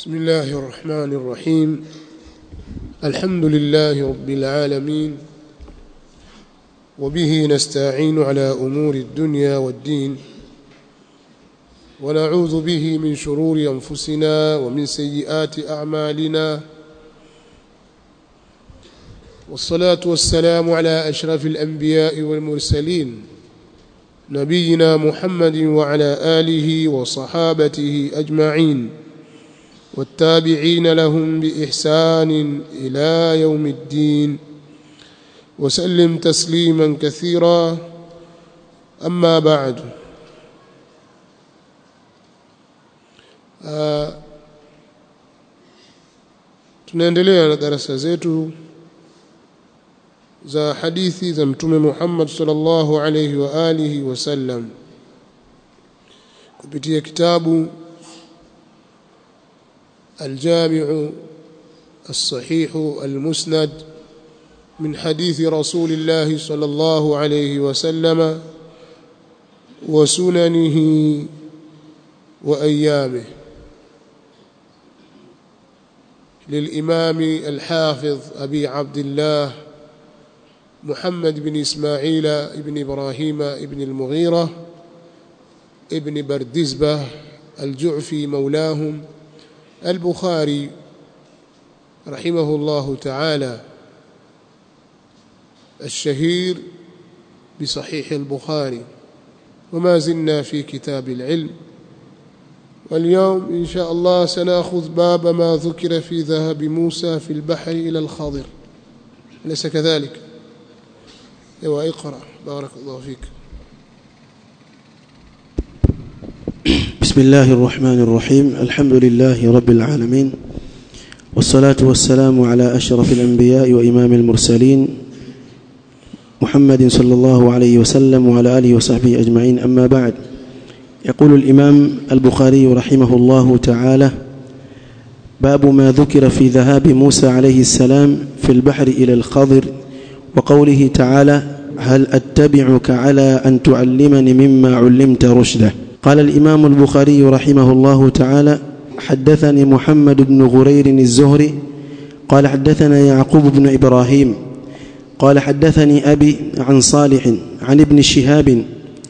بسم الله الرحمن الرحيم الحمد لله رب العالمين وبه نستعين على أمور الدنيا والدين ونعوذ به من شرور أنفسنا ومن سيئات أعمالنا والصلاة والسلام على أشرف الأنبياء والمرسلين نبينا محمد وعلى آله وصحابته أجمعين والتابعين لهم بإحسان إلى يوم الدين وسلم تسليما كثيرا أما بعد آه tunaendelea na darasa zetu za hadithi za mtume Muhammad sallallahu alayhi wa alihi wasallam kupitia kitabu الجامع الصحيح المسند من حديث رسول الله صلى الله عليه وسلم وسننه وأيامه للإمام الحافظ أبي عبد الله محمد بن إسماعيل بن إبراهيم بن المغيرة ابن بردزبة الجعفي مولاهم البخاري رحمه الله تعالى الشهير بصحيح البخاري وما زلنا في كتاب العلم واليوم إن شاء الله سنأخذ باب ما ذكر في ذهب موسى في البحر إلى الخضر أليس كذلك ايوه اقرأ بارك الله فيك بسم الله الرحمن الرحيم الحمد لله رب العالمين والصلاة والسلام على أشرف الأنبياء وإمام المرسلين محمد صلى الله عليه وسلم وعلى آله وصحبه أجمعين أما بعد يقول الإمام البخاري رحمه الله تعالى باب ما ذكر في ذهاب موسى عليه السلام في البحر إلى الخضر وقوله تعالى هل أتبعك على أن تعلمني مما علمت رشدا قال الإمام البخاري رحمه الله تعالى حدثني محمد بن غرير الزهري قال حدثنا يعقوب بن إبراهيم قال حدثني أبي عن صالح عن ابن شهاب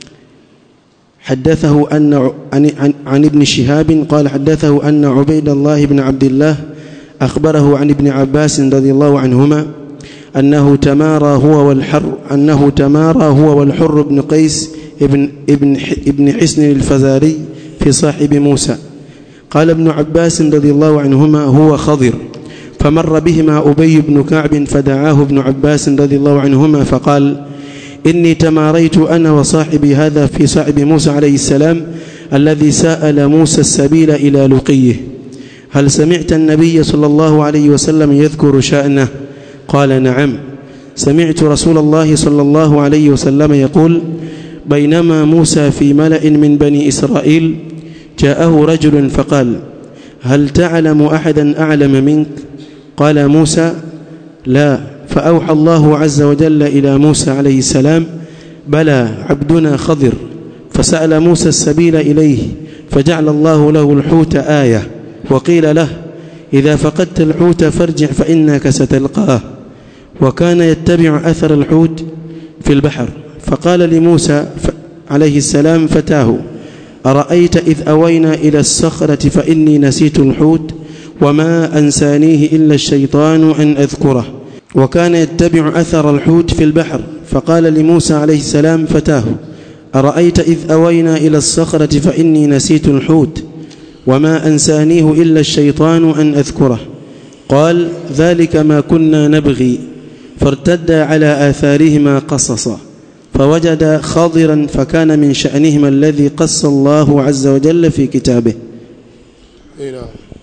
حدثه أن عن, عن, عن ابن شهاب قال حدثه أن عبيد الله بن عبد الله أخبره عن ابن عباس رضي الله عنهما أنه تمارى هو والحر أنه تمارى هو والحر بن قيس ابن ابن ابن حسن الفزاري في صاحب موسى قال ابن عباس رضي الله عنهما هو خضر فمر بهما أبي بن كعب فدعاه ابن عباس رضي الله عنهما فقال إني تماريت أنا وصاحبي هذا في صاحب موسى عليه السلام الذي سأل موسى السبيل إلى لقيه هل سمعت النبي صلى الله عليه وسلم يذكر شأنه قال نعم سمعت رسول الله صلى الله عليه وسلم يقول بينما موسى في ملأ من بني إسرائيل جاءه رجل فقال هل تعلم أحدا أعلم منك قال موسى لا فأوحى الله عز وجل إلى موسى عليه السلام بلى عبدنا خضر فسأل موسى السبيل إليه فجعل الله له الحوت آية وقيل له إذا فقدت الحوت فارجع فإنك ستلقاه وكان يتبع أثر الحوت في البحر فقال لموسى عليه السلام فتاه أرأيت إذ أوينا إلى الصخرة فإني نسيت الحوت وما أنسانيه إلا الشيطان أن أذكره وكان يتبع أثر الحوت في البحر فقال لموسى عليه السلام فتاه أرأيت إذ أوينا إلى الصخرة فإني نسيت الحوت وما أنسانيه إلا الشيطان أن أذكره قال ذلك ما كنا نبغي فارتدا على آثارهما قصصا فوجد خاضرا فكان من شأنهما الذي قص الله عز وجل في كتابه نعم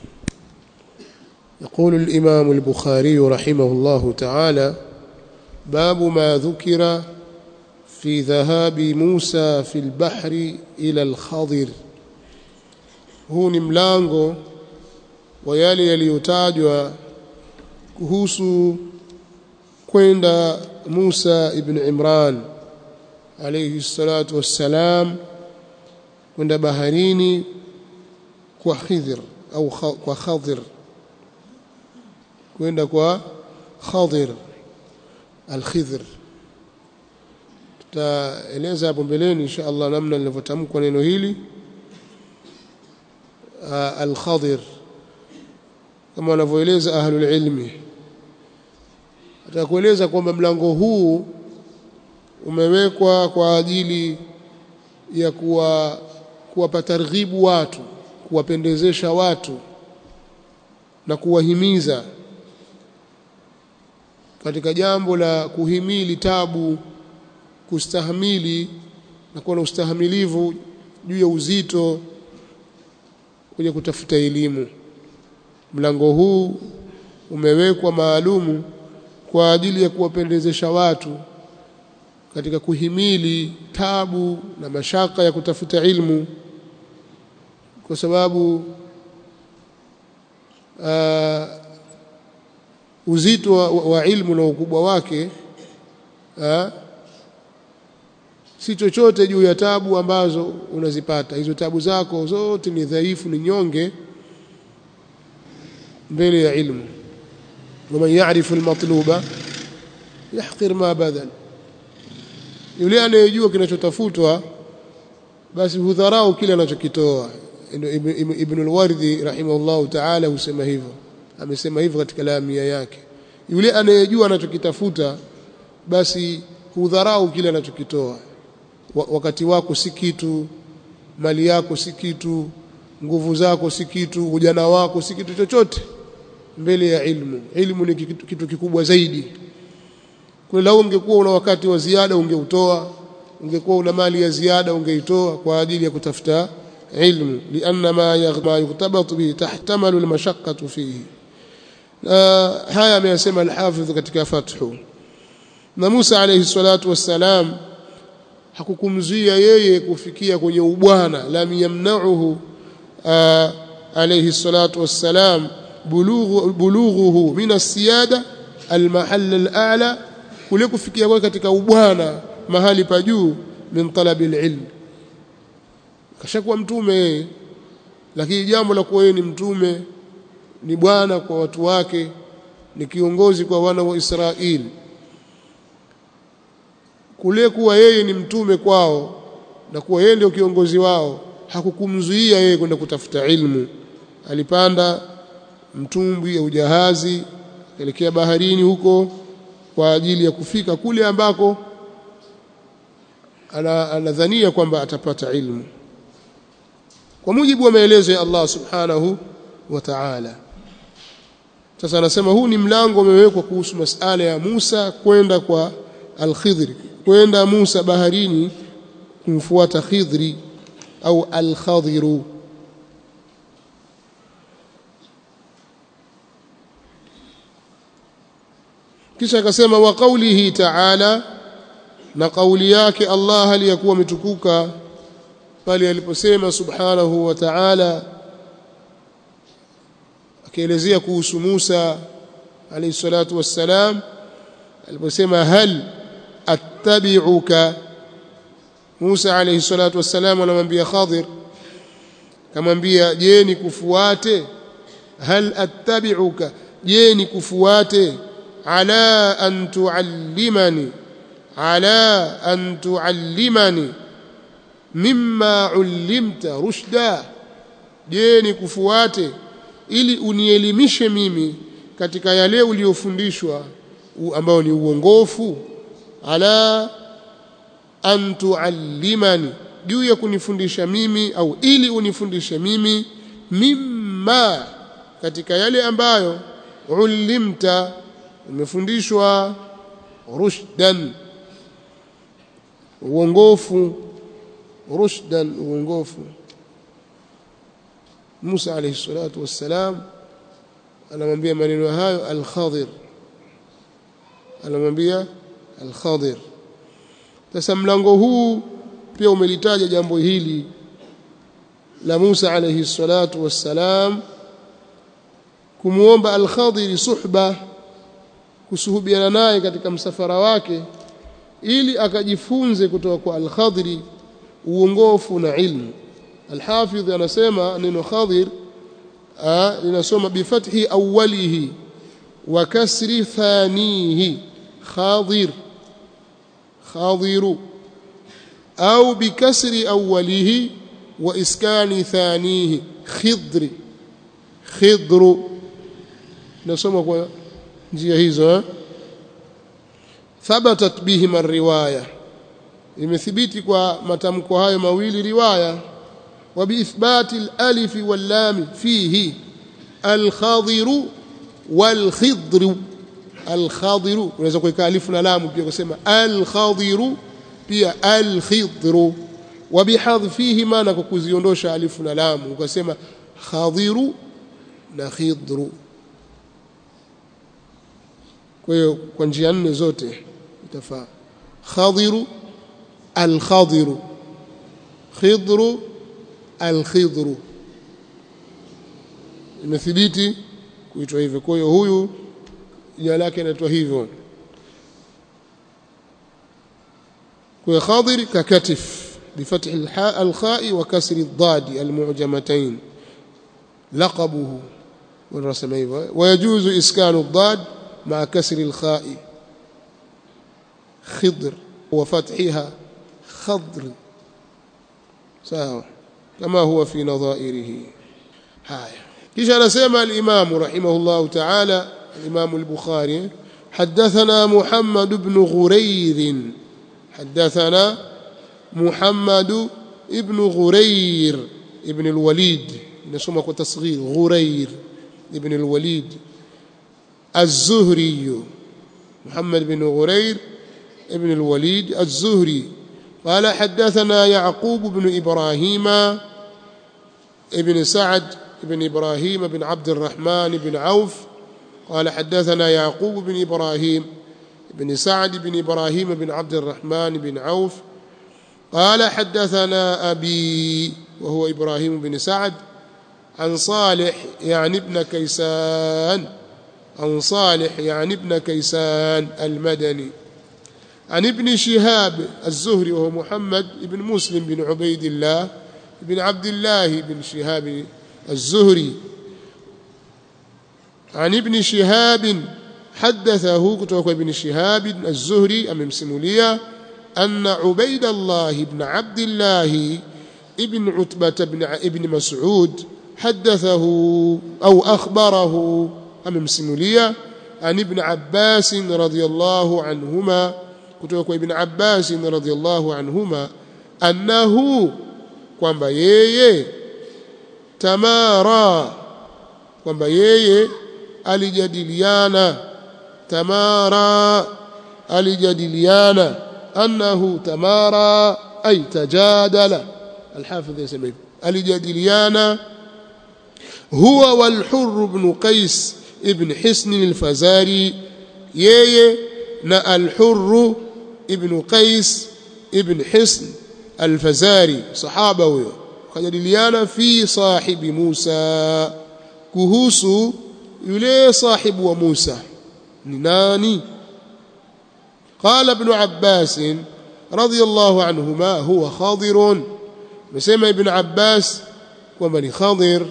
يقول الإمام البخاري رحمه الله تعالى باب ما ذكر في ذهاب موسى في البحر إلى الخضر huu ni mlango wa yale yaliyotajwa kuhusu kwenda Musa ibn Imran alayhi salatu wassalam kwenda baharini kwa Khidr au kwa Khadir kwenda kwa Khadir al-Khidr tutaeleza hapo mbeleni insha Allah namna linavyotamkwa neno hili al-Khadir kama wanavyoeleza ahlul ilmi atakueleza kwamba mlango huu umewekwa kwa ajili ya kuwa kuwapa targhibu watu kuwapendezesha watu na kuwahimiza katika jambo la kuhimili tabu kustahimili na kuwa na ustahamilivu juu ya uzito kwenye kutafuta elimu mlango huu umewekwa maalumu kwa ajili ya kuwapendezesha watu katika kuhimili tabu na mashaka ya kutafuta ilmu kwa sababu uh, uzito wa, wa ilmu na ukubwa wake uh, si chochote juu ya tabu ambazo unazipata hizo tabu zako zote ni dhaifu ni nyonge mbele ya ilmu waman ya'rifu almatluba yahqir ma badal yule anayejua kinachotafutwa basi hudharau kile anachokitoa ibn al-Wardi rahimahullah ta'ala husema hivyo amesema hivyo katika lamia yake yule anayejua anachokitafuta basi hudharau kile anachokitoa wakati wako si kitu mali yako si kitu nguvu zako si kitu ujana wako si kitu chochote mbele ya ilmu ilmu ni kitu, kitu kikubwa zaidi kwa lau ungekuwa una wakati wa ziada ungeutoa ungekuwa una mali ya ziada ungeitoa kwa ajili ya kutafuta ilmu lianna ma ma yuktabatu bihi tahtamalu almashaqqatu fihi haya ameyasema alhafidh katika fathu na Musa alayhi salatu wassalam hakukumzuia yeye kufikia kwenye ubwana lam yamna'uhu alayhi salatu wassalam bulughu bulughuhu min as-siyada al-mahall al-a'la kule kufikia kwake katika ubwana mahali pa juu min talabil ilm kashakuwa mtume lakini jambo la kuwa yeye ni mtume ni bwana kwa watu wake ni kiongozi kwa wana wa Israeli kule kuwa yeye ni mtume kwao na kuwa yeye ndio kiongozi wao hakukumzuia yeye kwenda kutafuta ilmu alipanda mtumbwi au jahazi elekea baharini huko kwa ajili ya kufika kule ambako anadhania kwamba atapata ilmu kwa mujibu wa maelezo ya Allah subhanahu wa ta'ala sasa anasema huu ni mlango umewekwa kuhusu masala ya Musa kwenda kwa al-Khidr kwenda Musa baharini kumfuata Khidri au al-Khadhiru kisha akasema wa qawlihi ta'ala na kauli yake Allah aliyakuwa ametukuka pale aliposema subhanahu wa ta'ala akielezea kuhusu Musa alayhi salatu wassalam aliposema hal attabi'uka Musa alayhi salatu wassalam anamwambia Khadir kamwambia je nikufuate hal attabi'uka je nikufuate ala an tuallimani ala an tuallimani mimma ullimta rushda je nikufuate ili unielimishe mimi katika yale uliyofundishwa ambao ni uongofu ala an tuallimani juu ya kunifundisha mimi au ili unifundishe mimi mimma katika yale ambayo ulimta umefundishwa rushdan uongofu rushdan uongofu Musa alayhi salatu wassalam anamwambia maneno hayo al-Khadir anamwambia al-Khadir sasa mlango huu pia umelitaja jambo hili la Musa alayhi salatu wassalam kumuomba al-Khadir suhba kusuhubiana naye katika msafara wake ili akajifunze kutoka kwa al-Khadri uongofu na ilmu al-Hafidh anasema neno Khadir linasoma bifathi awwalihi wa kasri thanihi khadir khadiru au bikasri awwalihi wa iskani thanihi khidri khidru nasoma kwa njia hizo eh? thabatat bihima riwaya imethibiti kwa matamko hayo mawili riwaya wa biithbati alif wallam fihi alkhadiru walkhidru alkhadiru unaweza kuweka alifu na lamu pia kusema alkhadiru pia alkhidru wa bihadhfihima na kukuziondosha alifu na lamu ukasema khadiru na khidru kwa hiyo kwa njia nne zote itafaa khadiru alkhadiru khidru alkhidru imethibiti kuitwa hivyo kwa hiyo huyu jina lake inaitwa hivyo kwa hiyo khadir kakatif بفتح الحاء الخاء وكسر الضاد المعجمتين لقبه والرسم ويجوز إسكان الضاد مع كسر الخاء خضر وفتحها خضر سواء كما هو في نظائره هاي كيش أنا سيما الإمام رحمه الله تعالى الإمام البخاري حدثنا محمد بن غرير حدثنا محمد ابن غرير ابن الوليد نسمى كتصغير غرير ابن الوليد الزهري محمد بن غرير ابن الوليد الزهري قال حدثنا يعقوب بن إبراهيم ابن سعد بن إبراهيم بن عبد الرحمن بن عوف قال حدثنا يعقوب بن إبراهيم بن سعد بن إبراهيم بن عبد الرحمن بن عوف قال حدثنا أبي وهو إبراهيم بن سعد عن صالح يعني ابن كيسان عن صالح يعني ابن كيسان المدني عن ابن شهاب الزهري وهو محمد بن مسلم بن عبيد الله بن عبد الله بن شهاب الزهري عن ابن شهاب حدثه كتوك ابن شهاب الزهري أمام سمولية أن عبيد الله بن عبد الله ابن عتبة بن ابن مسعود حدثه أو أخبره أمام سمولية عن ابن عباس رضي الله عنهما كتوك ابن عباس رضي الله عنهما أنه kwamba yeye tamara kwamba yeye alijadiliana tamara alijadiliana annahu tamara ay tajadala alhafidh yasema hivyo alijadiliana huwa walhurr ibn qais ibn hisn alfazari yeye na alhurr ibn qais ibn hisn alfazari sahaba huyo kujadiliana fi sahibi Musa kuhusu yule sahibu wa Musa ni nani قال ابن عباس رضي الله عنهما هو خاضر مسمى ابن عباس ومن خاضر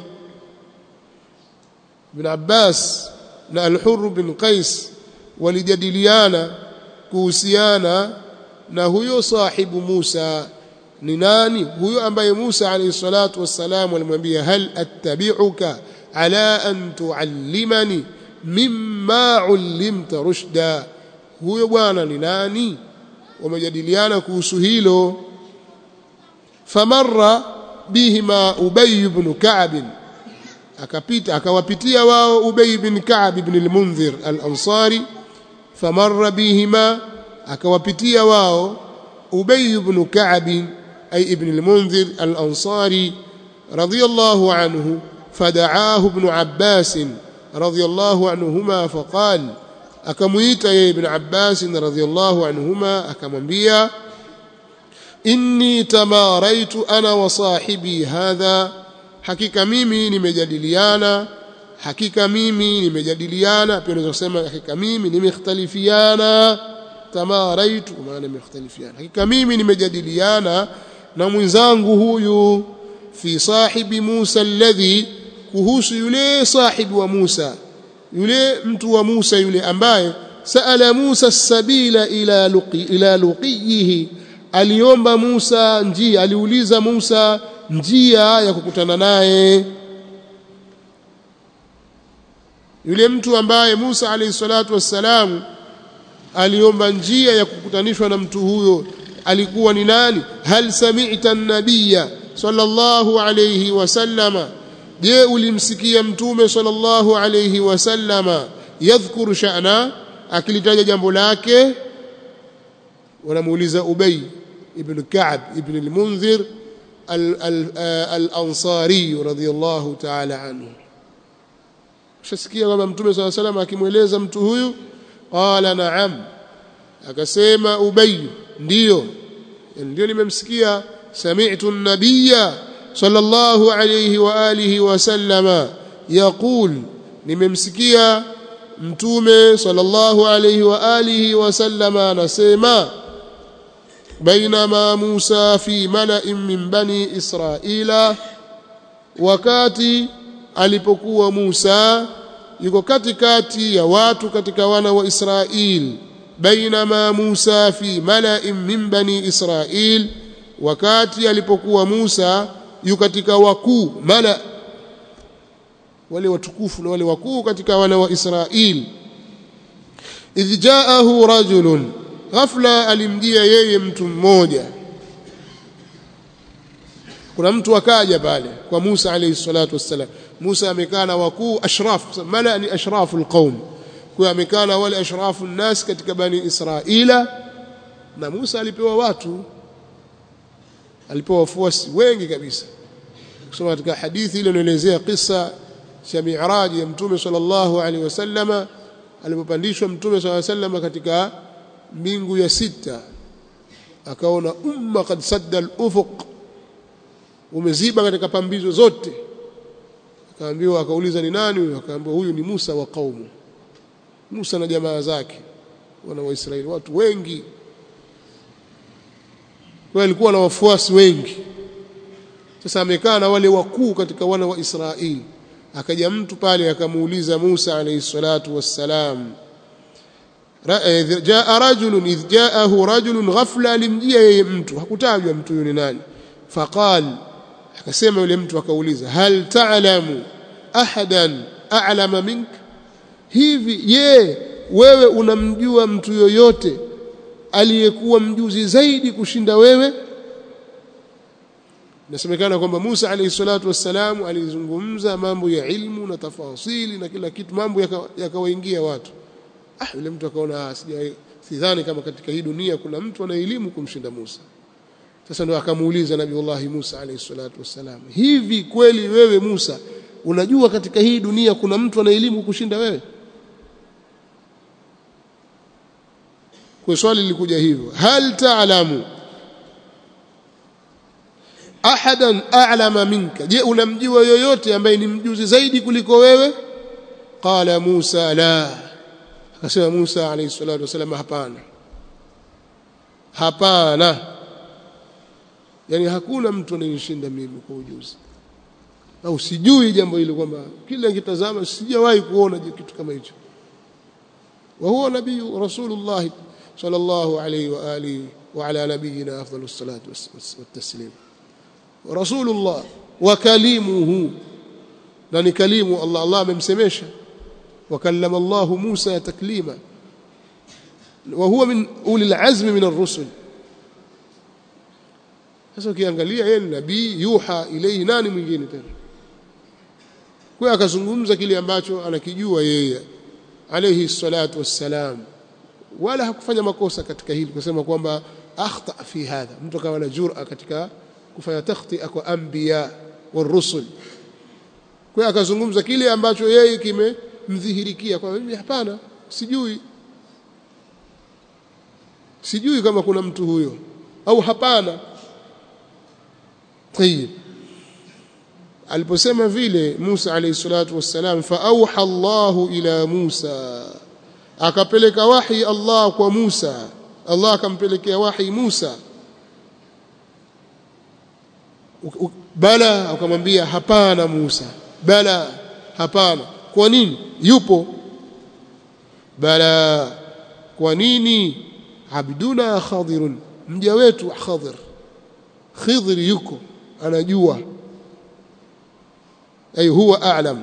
ابن عباس na al-Hurr bin Qais walijadiliana kuhusiana na huyo sahibu Musa ni nani huyo ambaye Musa alayhi salatu wassalam alimwambia hal attabi'uka ala an tuallimani mimma ullimta rushda huyo bwana ni nani wamejadiliana kuhusu hilo famarra bihima ubay ibn ka'b akapita akawapitia wao ubay ibn ka'b ibn al-munzir al-ansari famarra bihima akawapitia wao ubay ibn ka'b ay ibn al-munzir al-ansari radiyallahu anhu fada'ahu ibn abbas radiyallahu anhuma faqala akamuita yeye ibn Abbas radhiyallahu anhuma akamwambia inni tamaraitu ana wa sahibi hadha hakika mimi nimejadiliana hakika mimi nimejadiliana pia unaweza kusema hakika mimi nimekhtalifiana tamaraitu maana nimekhtalifiana hakika mimi nimejadiliana na mwenzangu huyu fi sahibi Musa alladhi kuhusu yule sahibi wa Musa yule mtu wa Musa yule ambaye saala Musa sabila ila luqi ila luqiyihi aliomba Musa njia aliuliza Musa njia ya kukutana naye yule mtu ambaye Musa alayhi salatu wassalam aliomba njia ya kukutanishwa na mtu huyo alikuwa ni nani hal sami'ta an-nabiyya sallallahu alayhi wasallama je ulimsikia mtume sallallahu alayhi wasallama yadhkuru sha'na akilitaja jambo lake wanamuuliza Ubay ibn Ka'b ibn al-Munzir al-Ansari radiyallahu ta'ala anhu shasikia kwamba mtume sallallahu alayhi wasallam akimweleza mtu huyu qala na'am akasema Ubay ndiyo ndio nimemsikia sami'tu an-nabiyya sallallahu alayhi wa alihi wa sallama yaqul nimemsikia mtume sallallahu alayhi wa alihi wa sallama anasema bainama Musa fi mala'in min bani Israila wakati alipokuwa Musa yuko katikati ya watu katika wana wa Israil bainama Musa fi mala'in min bani Israil wakati alipokuwa Musa yu katika wakuu mala wale watukufu na wale wakuu katika wana wa Israil idh jaahu rajulun ghafla alimjia yeye mtu mmoja kuna mtu akaja pale kwa Musa alayhi salatu wassalam Musa amekaa na wakuu ashraf mala ni ashraful qaum kwa amekaa na wale ashrafu nnas katika bani Israila na Musa alipewa watu alipewa wafuasi wengi kabisa kusoma katika hadithi ile inaelezea kisa cha mi'raj ya mtume sallallahu alaihi wasallama alipopandishwa mtume sallallahu alaihi wasallama katika mbingu ya sita akaona umma kad sadda al-ufuq umeziba katika pambizo zote akaambiwa akauliza ni nani huyo akaambiwa huyu ni Musa wa kaumu Musa na jamaa zake wana wa Israeli watu wengi kwa alikuwa na wafuasi wengi sasa amekaa na wale wakuu katika wana wa Israeli akaja mtu pale akamuuliza Musa alayhi salatu wassalam jaa rajulun idh jaahu rajulun ghafla alimjia yeye mtu hakutajwa mtu yule nani faqal akasema yule mtu akauliza hal ta'lamu ahadan a'lama mink hivi je wewe unamjua mtu yoyote aliyekuwa mjuzi zaidi kushinda wewe nasemekana kwamba Musa alayhi salatu wassalam alizungumza mambo ya ilmu na tafasili na kila kitu mambo yakawaingia yaka watu ah yule mtu akaona sija sidhani kama katika hii dunia kuna mtu ana elimu kumshinda Musa sasa ndio akamuuliza Nabiullah Musa alayhi salatu wassalam hivi kweli wewe Musa unajua katika hii dunia kuna mtu ana elimu kushinda wewe kwa swali lilikuja hivyo hal ta'lamu ahadan a'lama minka je unamjua yoyote ambaye ni mjuzi zaidi kuliko wewe qala Musa la akasema Musa alayhi salatu wasallam hapana hapana yani hakuna mtu anayenishinda mimi kwa ujuzi au sijui jambo hilo kwamba kila nikitazama sijawahi kuona kitu kama hicho wa huwa nabii rasulullah sallallahu alayhi wa alihi wa ala nabiyina afdalus salatu wassalam rasulullah wa kalimuhu na ni kalimu Allah Allah amemsemesha وكلم الله موسى تكليما وهو من أولي العزم من الرسل sasa ukiangalia yeye ni nabii yuha ilayhi nani mwingine tena kwa akazungumza kile ambacho anakijua yeye alayhi salatu wassalam wala hakufanya makosa katika hili kusema kwamba akhta fi hadha mtu akawa na jur'a katika kufanya takhtia kwa anbiya warusul kwa akazungumza kile ambacho yeye kimemdhihirikia kwa mimi hapana sijui sijui kama kuna mtu huyo au hapana طيب aliposema vile Musa alayhi salatu wassalam fa auha Allahu ila Musa akapeleka wahi Allah kwa Musa Allah akampelekea wahi Musa bala akamwambia hapana Musa bala hapana kwa nini yupo bala kwa nini abduna khadirun mja wetu khadir khidr yuko anajua ay huwa a'lam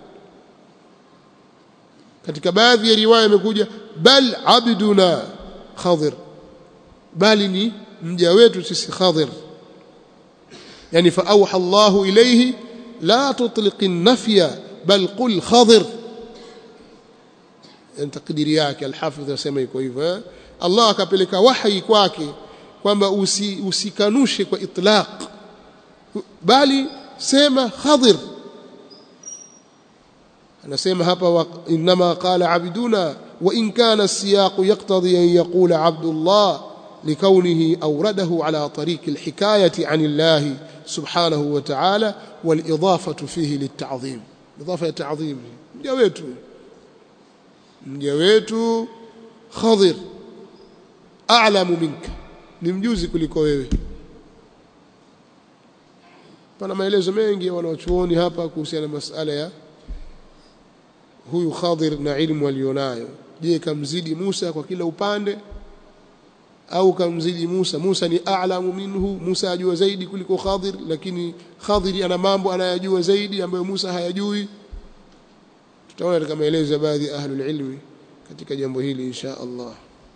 katika baadhi ya riwaya imekuja bal abduna khadir bali ni mja wetu sisi khadir yani fa awha Allahu ilayhi la tutliq an-nafya bal qul khadir yani takdiri yake al-hafidh yasema iko hivyo Allah akapeleka wahi kwake kwamba usi, usikanushe kwa itlaq bali sema khadir anasema hapa inma qala abduna wa in kana as-siyaq yaqtadi an yaqula abdullah لكونه أورده على طريق الحكاية عن الله سبحانه وتعالى والإضافة فيه للتعظيم إضافة التعظيم مجاويته مجاويته خضر أعلم منك نمجوزي kuliko wewe pana maelezo mengi wanaochuoni hapa kuhusiana na masala ya huyu Khadir na ilmu alionayo je kamzidi Musa kwa kila upande au kamzidi Musa Musa ni a'lamu minhu Musa ajua zaidi kuliko Khadir lakini Khadir ana mambo anayajua zaidi ambayo Musa hayajui tutaona katika maelezo ya baadhi ya ahlul ilmi katika jambo hili insha Allah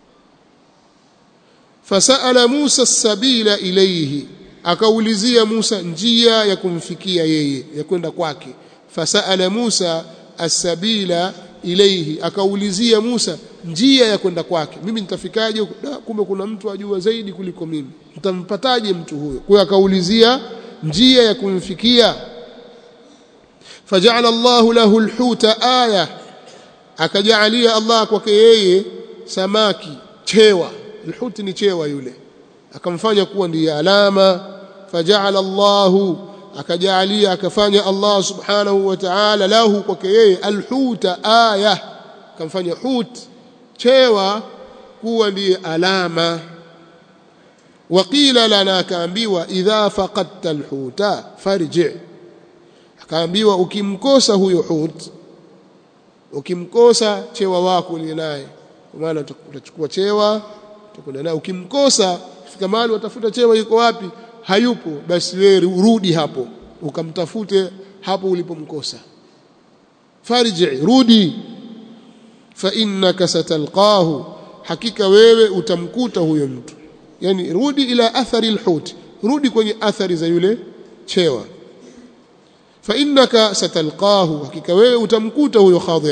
fasala Musa sabila ilayhi akaulizia Musa njia ya kumfikia yeye ya kwenda kwake fasala Musa as-sabila ilayhi akaulizia Musa njia ya kwenda kwake mimi nitafikaje kumbe kuna mtu ajua zaidi kuliko mimi nitampataje mtu huyo kwa hiyo akaulizia njia ya kumfikia faja'ala Allah lahu al-huta aya akajalia Allah kwake yeye samaki chewa al-hut ni chewa yule akamfanya kuwa ndiye alama faja'ala Allah akajalia akafanya Allah subhanahu wa ta'ala lahu kwake yeye al-huta aya akamfanya hut chewa kuwa ndiye alama waqila lana akaambiwa idha faqadta alhuta farji akaambiwa ukimkosa huyo hut ukimkosa chewa wako uliye naye kwa maana utachukua chewa utakwenda naye ukimkosa fika mahali watafuta chewa yuko wapi hayupo basi wewe rudi hapo ukamtafute hapo ulipomkosa farji rudi fa innaka satalqahu hakika wewe utamkuta huyo mtu yani rudi ila athari alhut rudi kwenye athari za yule chewa fa innaka satalqahu hakika wewe utamkuta huyo khadir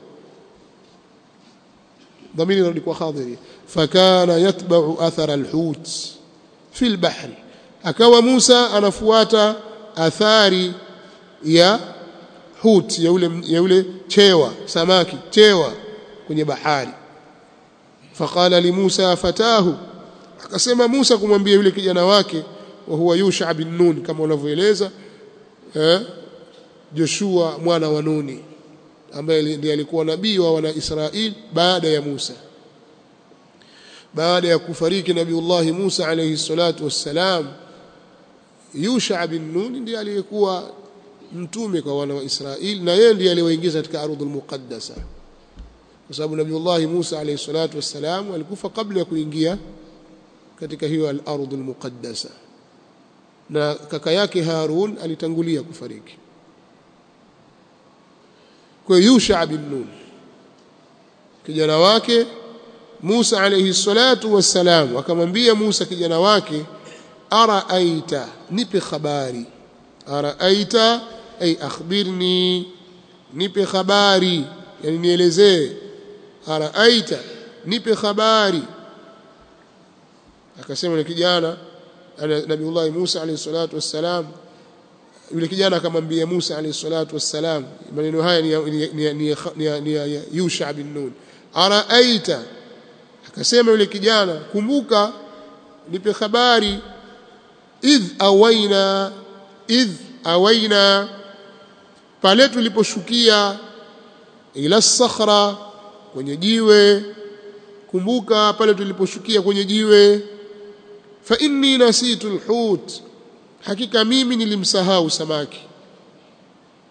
dhamiri rudi kwa khadiri fakana yatba'u athara alhut fi albahri akawa Musa anafuata athari ya hut ya ule ya ule chewa samaki chewa kwenye bahari faqala li Musa fatahu akasema Musa kumwambia yule kijana wake wa huwa Yusha bin Nun kama unavyoeleza eh Joshua mwana wa Nuni ambaye ndiye alikuwa nabii wa wana Israeli baada ya Musa baada ya kufariki Nabiullah Musa alayhi salatu wassalam Yusha bin Nun ndiye aliyekuwa mtume kwa wana wa Israeli na yeye ndiye aliwaingiza katika ardhul muqaddasa kwa sababu Nabiullah Musa alayhi salatu wassalam alikufa kabla ya kuingia katika hiyo al-ardhul muqaddasa na kaka yake Harun alitangulia kufariki kwa Yusha bin Nun kijana wake Musa alayhi salatu wassalam akamwambia Musa kijana wake araaita nipe habari araaita ay akhbirni nipe habari yani nielezee araaita nipe habari akasema yule kijana Nabiullah Musa alayhi salatu wassalam yule kijana akamwambia Musa alayhi salatu wassalam maneno haya ni ni ni, ni, ni Yusha bin Nun araaita akasema yule kijana kumbuka nipe habari idh awaina idh awaina pale tuliposhukia ila sakhra kwenye jiwe kumbuka pale tuliposhukia kwenye jiwe fa inni nasitu alhut hakika mimi nilimsahau samaki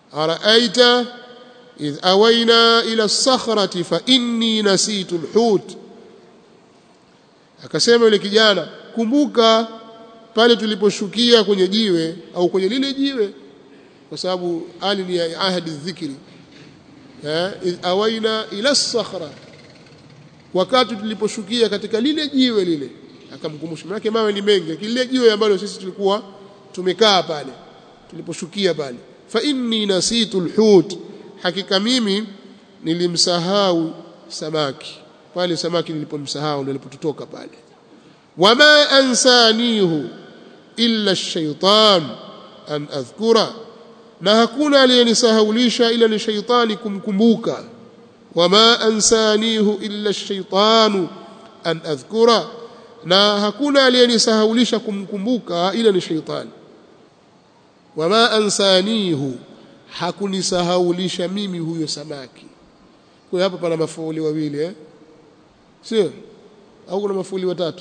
araaita idh awaina ila as-sakhrati fa inni nasitu al-hut akasema yule kijana kumbuka pale tuliposhukia kwenye jiwe au kwenye lile jiwe kwa sababu ali ni ahadi dhikri eh idh awaina ila as-sakhra wakati tuliposhukia katika lile jiwe lile akamkumbusha maana mawe ni mengi kile jiwe ambalo sisi tulikuwa tumekaa pale tuliposhukia pale fa inni nasitu alhut hakika mimi nilimsahau samaki pale samaki nilipomsahau ndio nilipototoka pale wama ansanihu illa ash-shaytan an adhkura na hakuna aliyenisahaulisha ila ni shaytani kumkumbuka wama ansanihu illa ash-shaytanu an adhkura na hakuna aliyenisahaulisha kumkumbuka ila ni shaytani wama ansanihu hakunisahaulisha mimi huyo samaki kwa hapa pana mafuuli wawili eh sio au kuna mafuuli watatu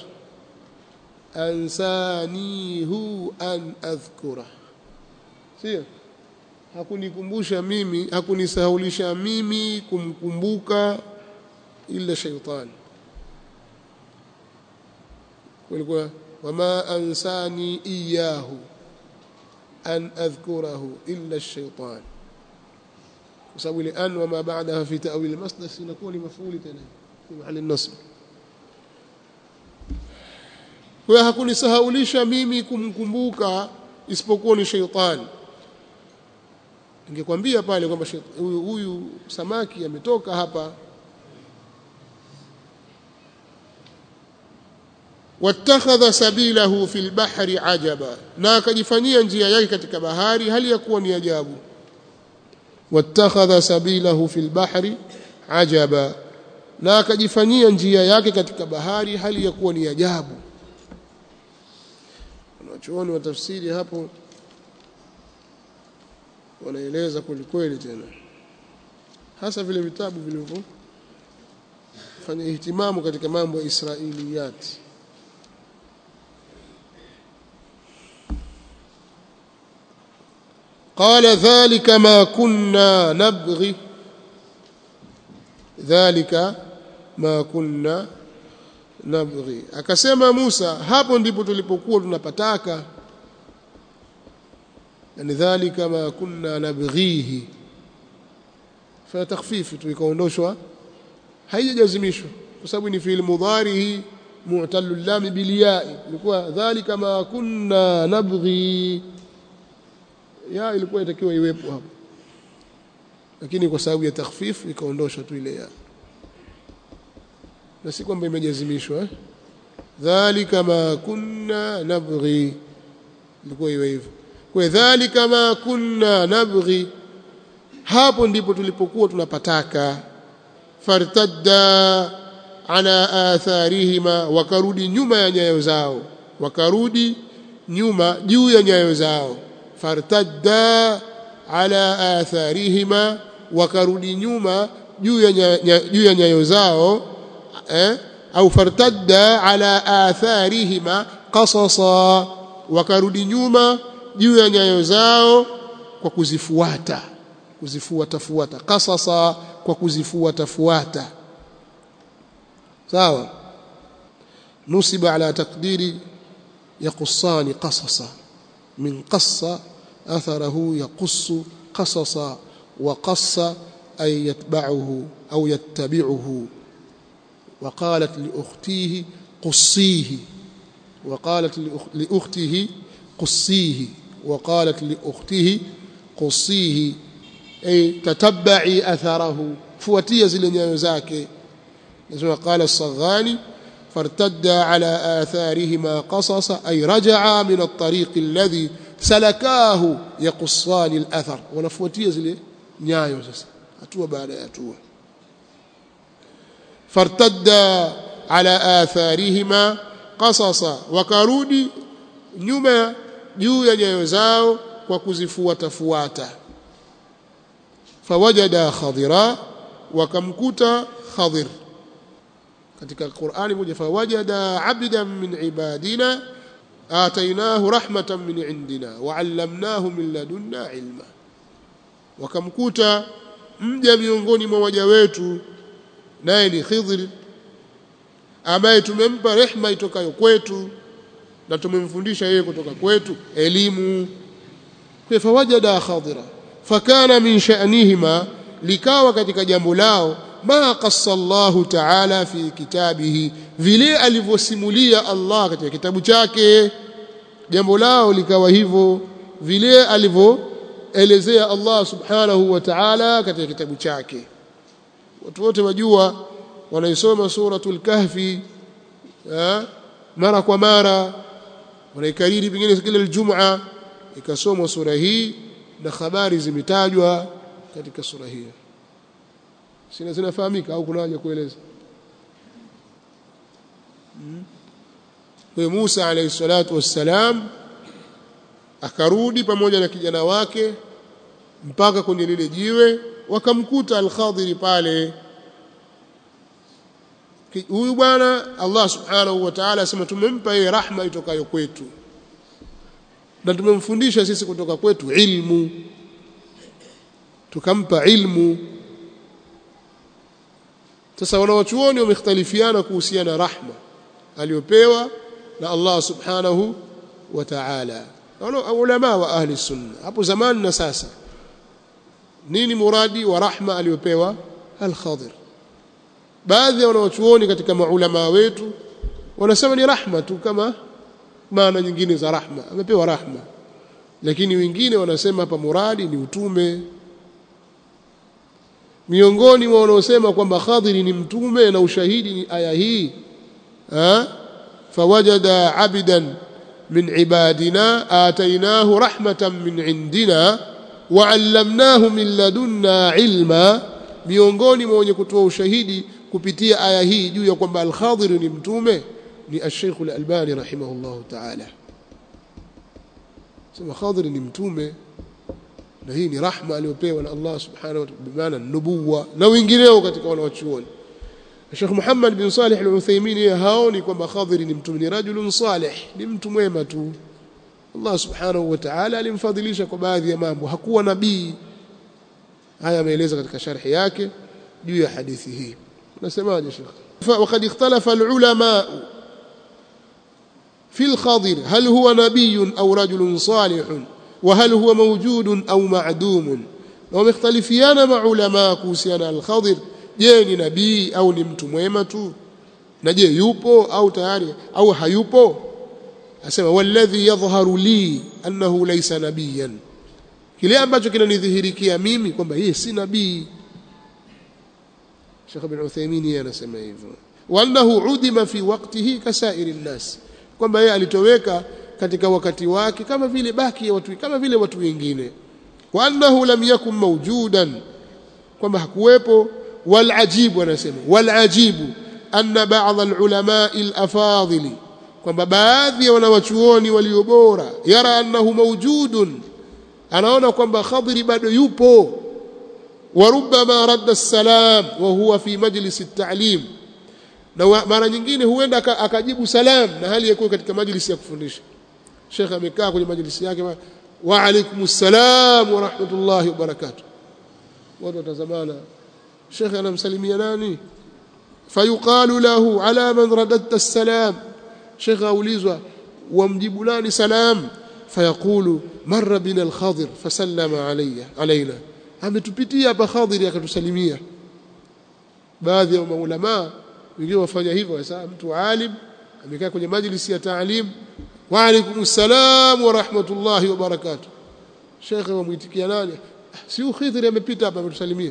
ansanihu an adhkura sio hakunikumbusha mimi hakunisahaulisha mimi kumkumbuka ila shaytani kulikuwa wama ansani iyahu an adhkurahu illa ash-shaytan kwa sababu ile an wama ba'daha fi ta'wil al-masdar inakuwa ni mafuli tena fi mahali an-nasb kwa hakunisahaulisha mimi kumkumbuka isipokuwa ni shaytani ningekwambia pale kwamba huyu huyu samaki ametoka hapa wattakhadha sabilahu fil bahri ajaba na akajifanyia njia yake katika bahari hali ya kuwa ni ajabu wattakhadha sabilahu fil bahri ajaba na akajifanyia njia yake katika bahari hali ya kuwa ni ajabu wanachuoni wa tafsiri hapo wanaeleza kweli kweli tena hasa vile vitabu vilivyo fanya ihtimamu katika mambo ya israiliyati قال ذلك ما كنا نبغي ذلك ما كنا nabghi akasema Musa hapo ndipo tulipokuwa tunapataka yani dhalika ma kunna nabghihi fa takhfifu tu ikaondoshwa haijajazimishwa kwa sababu ni fi'il mudharihi mu'tallu lam bil ya'i ilikuwa dhalika ma kunna nabghi ya ilikuwa itakiwa iwepo hapo lakini kwa sababu ya takhfifu ikaondoshwa tu ile ya na si kwamba imejazimishwa eh? dhalika ma kunna nabghi ilikuwa iwe hivyo kwa dhalika ma kunna nabghi hapo ndipo tulipokuwa tunapataka fartadda ala atharihima wakarudi nyuma ya nyayo zao wakarudi nyuma juu ya nyayo zao fartadda ala atharihima wakarudi nyuma juu ya juu ya nyayo zao eh au fartadda ala atharihima qasasa wakarudi nyuma juu ya nyayo zao kwa kuzifuata kuzifuata fuata qasasa kwa kuzifuata fuata sawa nusiba ala taqdiri yaqussani qasasa min qassa atharahu yaqussu qasasa wa qassa ay yatba'uhu au yattabi'uhu وقالت لأختيه قصيه وقالت لأخته قصيه وقالت لأخته قصيه أي تتبعي أثره فوتي زل نيوزاك قال الصغاني فارتد على آثارهما قصصا أي رجعا من الطريق الذي سلكاه يقصان الأثر ونفوتي زل نيوزاك أتوى بعد أتوى فارتدا على آثارهما قصصا وكرودي nyuma juu ya nyayo zao kwa kuzifuata fuata fawajada khadira wakamkuta khadir katika Qur'ani moja fawajada abdan min ibadina atainahu rahmatan min indina wa 'allamnahu min ladunna ilma wakamkuta mja miongoni mwa waja wetu naye ni Khidr ambaye tumempa rehma itokayo kwetu na tumemfundisha yeye kutoka kwetu elimu kwa fawajada khadira fakana min sha'nihima likawa katika jambo lao ma qassa Allahu ta'ala fi kitabihi vile alivyosimulia Allah katika kitabu chake jambo lao likawa hivyo vile alivyoelezea Allah subhanahu wa ta'ala katika kitabu chake watu wote wajua wanaisoma suratul kahfi mara kwa mara wanaikariri pengine kila Ijumaa ikasomwa sura hii na habari zimetajwa katika sura hiyo sina zinafahamika au kuna haja kueleza kwa Musa alayhi salatu wassalam akarudi pamoja na kijana wake mpaka kwenye lile jiwe wakamkuta al-Khadiri pale huyu bwana Allah subhanahu wa ta'ala asema tumempa yeye rahma itokayo kwetu na tumemfundisha sisi kutoka kwetu ilmu tukampa ilmu sasa wanawachuoni wamekhtalifiana kuhusiana rahma aliyopewa na Allah subhanahu wa ta'ala ulama wa ahli sunna hapo zamani na sasa nini muradi wa rahma aliyopewa al-Khadir baadhi ya wanawachuoni katika maulama wetu wanasema ni rahma tu kama maana nyingine za rahma amepewa rahma lakini wengine wanasema hapa muradi ni utume miongoni mwa wanaosema kwamba Khadiri ni mtume na ushahidi ni aya hii ha fawajada abidan min ibadina atainahu rahmatan min indina wa'allamnahu min ladunna ilma miongoni mwa wenye kutoa ushahidi kupitia aya hii juu ya kwamba al-Khadir ni mtume ni al-Sheikh al-Albani rahimahullahu ta'ala sema Khadir ni mtume na hii ni rahma aliyopewa na Allah subhanahu wa ta'ala bimaana nubuwa na wengineo katika wanawachuoni Sheikh Muhammad bin Salih al-Uthaymeen yeye haoni kwamba Khadir ni mtume ni rajulun salih ni mtu mwema tu Allah subhanahu wa ta'ala alimfadhilisha kwa baadhi ya mambo hakuwa nabii haya ameeleza katika sharhi yake juu ya hadithi hii unasemaje Sheikh وقد اختلف العلماء في الخضر هل هو نبي أو رجل صالح وهل هو موجود أو معدوم ومختلفيان مع علماء كوسيانا الخضر je ni nabii au ni mtu mwema tu na je yupo au tayari au hayupo asema walladhi yadhharu li annahu laysa nabiyan kile ambacho kinanidhihirikia mimi kwamba yeye si nabii Sheikh Ibn Uthaymeen yeye anasema hivyo wa annahu udima fi waqtihi kasairi nnas kwamba yeye alitoweka katika wakati wake kama vile baki ya watu kama vile watu wengine wa annahu lam yakun mawjudan kwamba hakuwepo wal ajibu anasema wal ajibu anna ba'd al ulama al afadili kwamba baadhi ya wanawachuoni walio bora yara annahu mawjudun anaona kwamba khadri bado yupo وربما رد السلام وهو في مجلس التعليم na mara nyingine huenda akajibu salam na hali yakuwa katika majlisi ya kufundisha Sheikh amekaa kwenye majlisi yake wa alaikumus salam wa rahmatullahi wa barakatuh watu watazamana Sheikh anamsalimia nani fayuqalu lahu ala man radadta as-salam Sheikh aulizwa wamjibu nani salam fayaqulu marra bina al-khadir fasallama alayya alaina ametupitia hapa Khadiri akatusalimia baadhi ya maulama wengine wafanya hivyo sasa mtu alim amekaa kwenye majlisi ya taalim wa alaykum salam wa rahmatullahi wa barakatuh shekhe wamuitikia nani si Khidri amepita hapa ametusalimia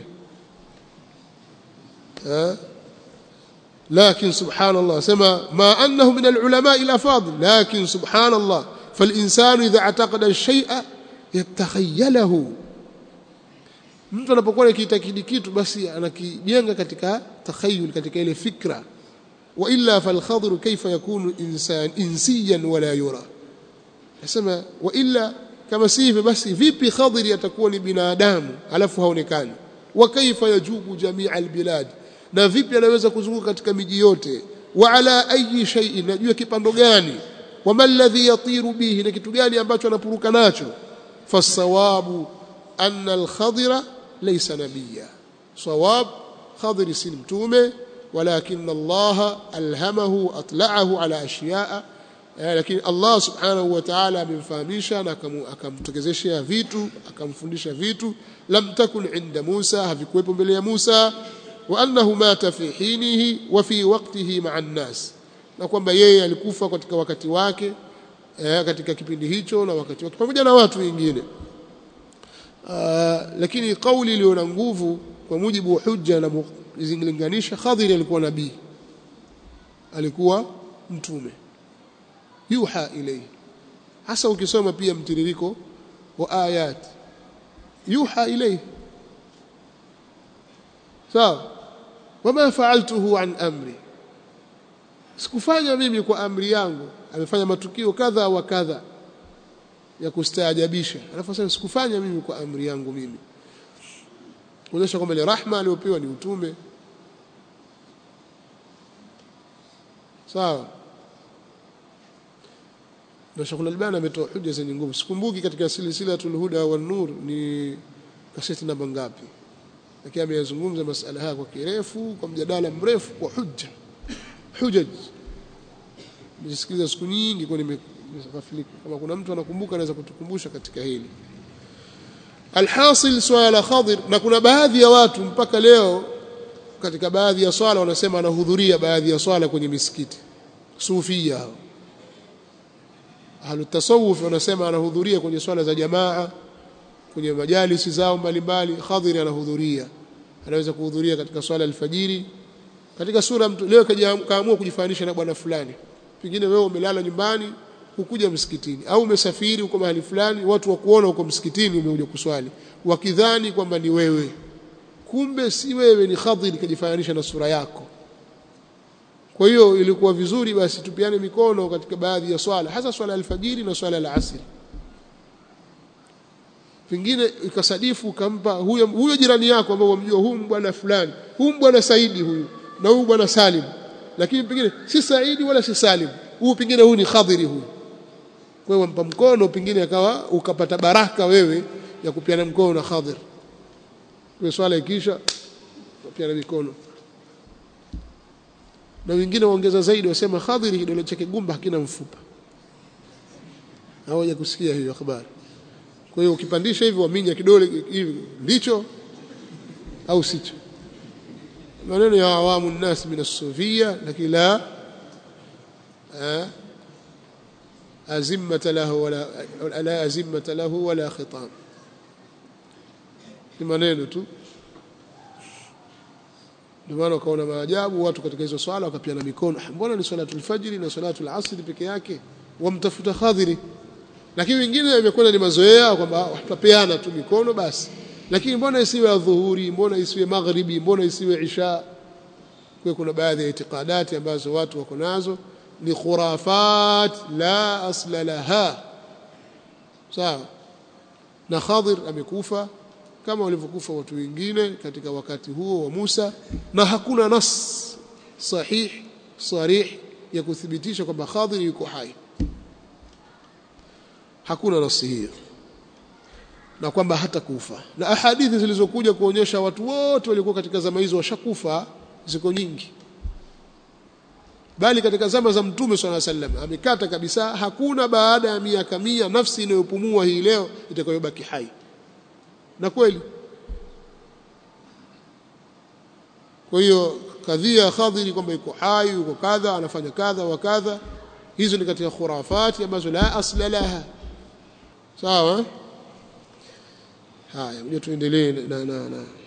لكن سبحان الله سما ما أنه من العلماء الأفاضل لكن سبحان الله فالإنسان إذا اعتقد الشيء يتخيله mtu anapokuwa akiitakidi kitu basi anakijenga katika takhayul katika ile fikra wa illa fal khadr kayfa yakunu insan insiyan wala yura nasema wa illa kama si hivyo basi vipi khadri atakuwa ni binadamu alafu haonekani wa kaifa yajubu jamii albilad na vipi anaweza kuzunguka katika miji yote wa ala ayi shay'in najua kipando gani wama alladhi yatiru bihi na kitu gani ambacho anapuruka nacho fasawabu anna al-khadira laysa nabiyya sawab khadir si mtume walakin Allah alhamahu atla'ahu ala ashiya'a lakini Allah subhanahu wa ta'ala amemfahamisha na akamtokezeshea vitu akamfundisha vitu lam takun inda Musa havikuwepo mbele ya Musa wa annahu mata fi hinihi wa fi waqtihi ma'a an-nas na kwamba yeye alikufa katika wakati wake eh, katika kipindi hicho na wakati wake pamoja na watu wengine lakini kauli iliyo na nguvu kwa mujibu wa hujja na zilinganisha Khadir alikuwa nabii alikuwa mtume yuha ilayhi hasa ukisoma pia mtiririko wa ayat yuha ilayhi sawa wama fa'altuhu an amri sikufanya mimi kwa amri yangu amefanya matukio kadha wa kadha ya kustaajabisha alafu sasa sikufanya mimi kwa amri yangu mimi kuonyesha kwamba ile rahma aliyopewa ni utume sawa na Sheikh Al-Albani ametoa hoja zenye nguvu sikumbuki katika silsilatul huda wan nur ni kaseti namba ngapi lakini ameyazungumza masala haya kwa kirefu kwa mjadala mrefu kwa hujja hujaj nisikiliza siku nyingi kwa nimekafilika kama kuna mtu anakumbuka anaweza kutukumbusha katika hili alhasil swala khadir na kuna baadhi ya watu mpaka leo katika baadhi ya swala wanasema anahudhuria baadhi ya swala kwenye misikiti sufia hao ahlu tasawuf wanasema anahudhuria kwenye swala za jamaa kwenye majalisi zao mbalimbali khadhiri anahudhuria anaweza kuhudhuria katika swala alfajiri katika sura mtu leo kaamua kujifanisha na bwana fulani pengine wewe umelala nyumbani hukuja msikitini au umesafiri uko mahali fulani watu wakuona uko msikitini umekuja kuswali wakidhani kwamba ni wewe kumbe si wewe ni khadhiri kajifananisha na sura yako kwa hiyo ilikuwa vizuri basi tupiane mikono katika baadhi ya swala hasa swala alfajiri na swala la asri pengine ikasadifu ukampa huyo huyo jirani yako ambao wamjua huyu bwana fulani huyu bwana Saidi huyu na huyu bwana Salim lakini pengine si Saidi wala si Salim huyu pengine huyu ni Khadhiri huyu kwa hiyo wampa mkono pengine akawa ukapata baraka wewe ya kupiana mkono na Khadhir kwa swala ikisha kupiana mikono na wengine waongeza zaidi wasema Khadhiri kidole chake gumba hakina mfupa hawaja kusikia hiyo habari kwa hiyo ukipandisha hivi waminya kidole hivi ndicho au sicho maneno ya awamu nnas min as-sufia lakini la azimata lahu wala la azimata lahu wala khitam ni maneno tu ndio maana ukaona maajabu watu katika hizo swala wakapiana mikono mbona ni swalatul fajri na swalatul asri peke yake wamtafuta khadhiri lakini wengine imekwenda ni mazoea kwamba watapeana tu mikono basi lakini mbona isiwe adhuhuri mbona isiwe maghribi mbona isiwe isha kwa kuna baadhi ya itikadati ambazo watu wako nazo ni khurafat la asla laha sawa na Khadir amekufa kama walivyokufa watu wengine katika wakati huo wa Musa na hakuna nas sahih sarih ya kuthibitisha kwamba Khadir yuko hai hakuna nasi hiyo na kwamba hata kufa na ahadithi zilizokuja kuonyesha watu wote waliokuwa katika zama hizo washakufa ziko nyingi bali katika zama za mtume swalla sallam amekata kabisa hakuna baada ya miaka mia nafsi inayopumua hii leo itakayobaki hai na kweli kwa hiyo kadhia khadhiri kwamba yuko hai yuko kadha anafanya kadha wa kadha hizo ni katika khurafati ambazo la asla laha sawa haya ngoja tuendelee na, na, na